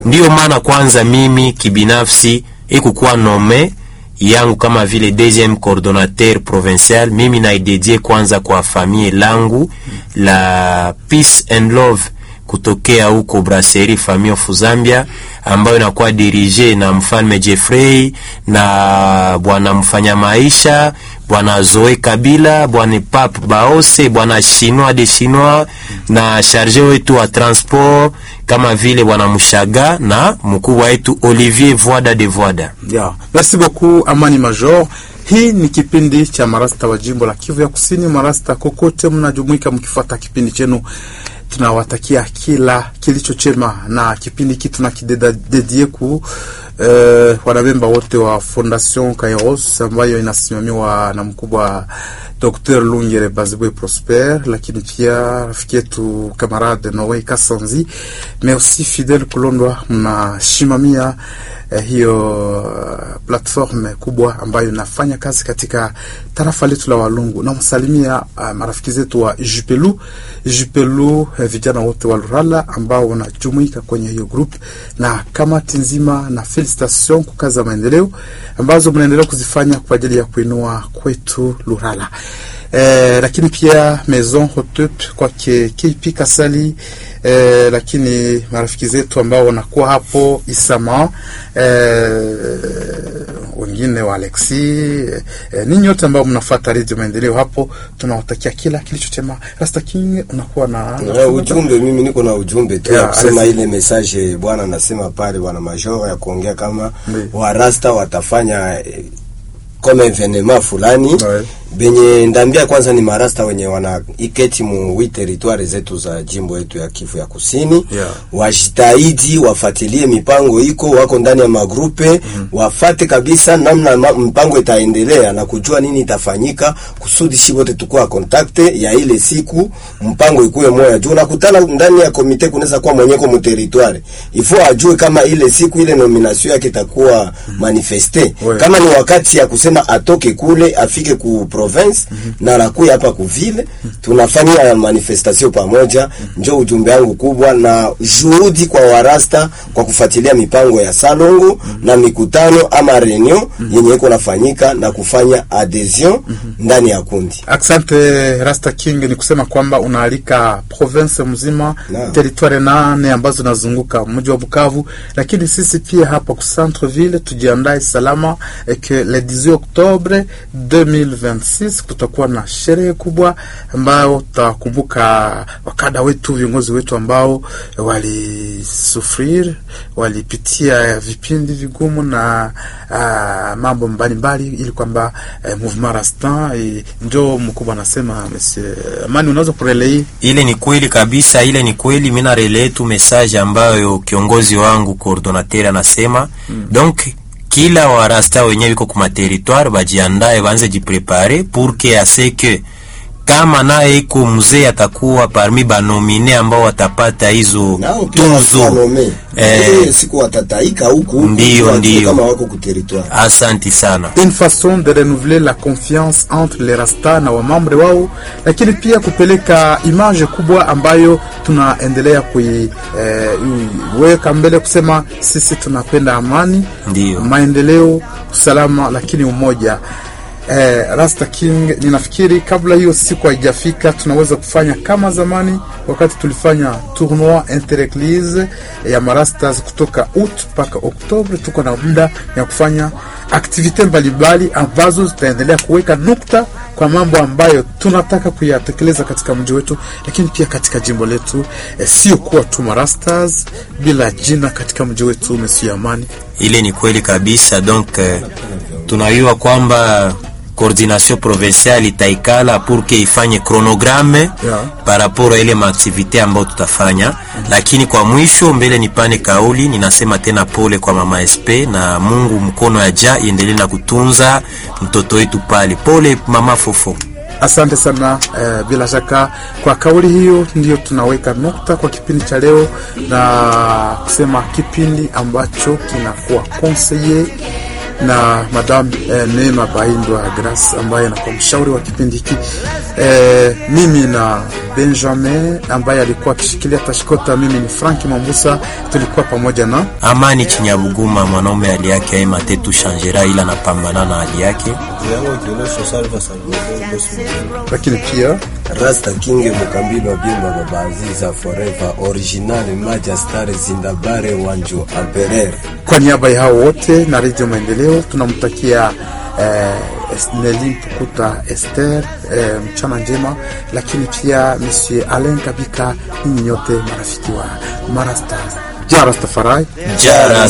Ndiyo maana kwanza mimi kibinafsi ikukuwa nome yangu kama vile deuxième coordonnateur provincial, mimi naidedie kwanza kwa famille langu la Peace and Love kutokea huko Brasserie Famille of Zambia, ambayo inakuwa dirige na mfalme Jeffrey na bwana mfanya maisha bwana Zoe Kabila, bwana Pape Baose, bwana Chinois de Chinois na charge wetu wa transport kama vile bwana Mushaga na mkubwa wetu Olivier Voida de Voida. Yeah. Merci beaucoup Amani Major. Hii ni kipindi cha marasta wa jimbo la Kivu ya Kusini. Marasta kokote mnajumuika mkifuata kipindi chenu, tunawatakia kila kilicho chema, na kipindi hiki tunakidedie ku uh, wanamemba wote wa Fondation Kairos ambayo inasimamiwa na mkubwa Dr. Lungere Bazibwe Prosper, lakini pia rafiki yetu kamarade Noe Kasanzi, mais aussi Fidel Kulondwa, mnashimamia eh, hiyo uh, platform kubwa ambayo inafanya kazi katika tarafa letu la Walungu. Namsalimia uh, marafiki zetu wa Jupelu Jupelu, eh, vijana wote wa Lurala ambao wanajumuika kwenye hiyo group na kamati nzima, na felicitation kwa kazi za maendeleo ambazo mnaendelea kuzifanya kwa ajili ya kuinua kwetu Lurala. Eh, lakini pia Maison Hotep kwake KP Kasali eh, lakini marafiki zetu ambao wanakuwa hapo Isama eh, wengine wa Alexi eh, ninyi wote ambao mnafuata Radio Maendeleo hapo, tunawatakia kila kilicho chema. Rasta King, unakuwa na Na ujumbe, mimi niko na ujumbe tu Yeah, ya kusema alisi- ile message bwana anasema pale, bwana Major ya kuongea kama Ndiyo. warasta watafanya eh, kama evenema fulani Ouais. benye ndambia kwanza ni marasta wenye wana iketi mu wi territoire zetu za jimbo yetu ya Kivu ya Kusini Yeah. wajitahidi wafatilie mipango iko wako ndani ya magrupe wafate kabisa namna ma, mpango itaendelea na kujua nini itafanyika kusudi shi wote tukua kontakte ya ile siku mpango ikuwe moya juu nakutana ndani ya komite kunaweza kuwa mwenyeko mu territoire ifo ajue kama ile siku ile nomination yake itakuwa manifeste Ouais. kama ni wakati ya kusema atoke kule afike ku province na anakuya hapa ku ville tunafanya manifestation pamoja njo ujumbe wangu kubwa na juhudi kwa warasta kwa kufuatilia mipango ya salongo na mikutano ama reunion yenye iko nafanyika na kufanya adhesion ndani ya kundi Asante Rasta King, ni kusema kwamba unaalika province mzima Naam. territoire nane ambazo zinazunguka mji wa Bukavu, lakini sisi pia hapa ku centre ville tujiandae salama eh, que le 18 Oktobre 2026 kutakuwa na sherehe kubwa ambayo tutakumbuka wakada wetu, viongozi wetu ambao walisufrir, walipitia vipindi vigumu na ah, mambo mbalimbali ili kwamba eh, mouvement Rastan eh, njo mkubwa anasema Monsieur Amani, unaweza kurelei Ile ni kweli kabisa, ile ni kweli. Mimi na relay tu message ambayo kiongozi wangu coordinateur anasema donc kila warasta wenyewe wiko kuma territoire bajiandae, banze jiprepare pour que ase que kama naye iko mzee atakuwa parmi banomine ambao watapata hizo nao pia tuzo. wasalome Eh. eh, siku watataika huku Ndiyo, wajue ndiyo. kama wako ku territoire Asanti sana. une façon de renouveler la confiance entre les rasta na wamambre wao, lakini pia kupeleka image kubwa ambayo tunaendelea kuiweka eh, mbele kusema sisi tunapenda amani, Ndiyo. maendeleo, usalama, lakini umoja. Eh, Rasta King, ninafikiri kabla hiyo siku haijafika, tunaweza kufanya kama zamani wakati tulifanya tournoi intereglise ya marastas kutoka out mpaka Oktobre. Tuko na muda ya kufanya aktivite mbalimbali ambazo zitaendelea kuweka nukta kwa mambo ambayo tunataka kuyatekeleza katika mji wetu, lakini pia katika jimbo letu, eh, sio kuwa tu marastas bila jina katika mji wetu. Monsieur Amani, Ile ni kweli kabisa. Donc eh, tunayua kwamba coordination provinciale itaikala pour que ifanye chronogramme Yeah. par rapport a ile maaktivite ambayo tutafanya, lakini kwa mwisho mbele nipane kauli, ninasema tena pole kwa mama SP na Mungu mkono ya ja iendelee na kutunza mtoto wetu pale. Pole mama Fofo. Asante sana eh, bila shaka kwa kauli hiyo ndiyo tunaweka nukta kwa kipindi cha leo na kusema kipindi ambacho kinakuwa conseiller na Madam eh, Neema Baindwa Grace ambaye anakuwa mshauri wa kipindi hiki eh, mimi na Benjamin ambaye alikuwa akishikilia tashikota. Mimi ni Frank Mambusa, tulikuwa pamoja na Amani Chinyabuguma, mwanaume hali yake aima tetu shanjera, ila napambana na hali yake. lakini pia Rasta King Mukambilo wa Bimba Baba Aziza Forever Original Majestar Zindabare Wanjo Amperere. kwa niaba ya hao wote na Radio Maendeleo tunamtakia eh, Nelly Mpukuta Esther eh, mchana njema, lakini pia Monsieur Alain Kabika, ninyi nyote marafiki wa Marastars. Ja Rastafari. Jara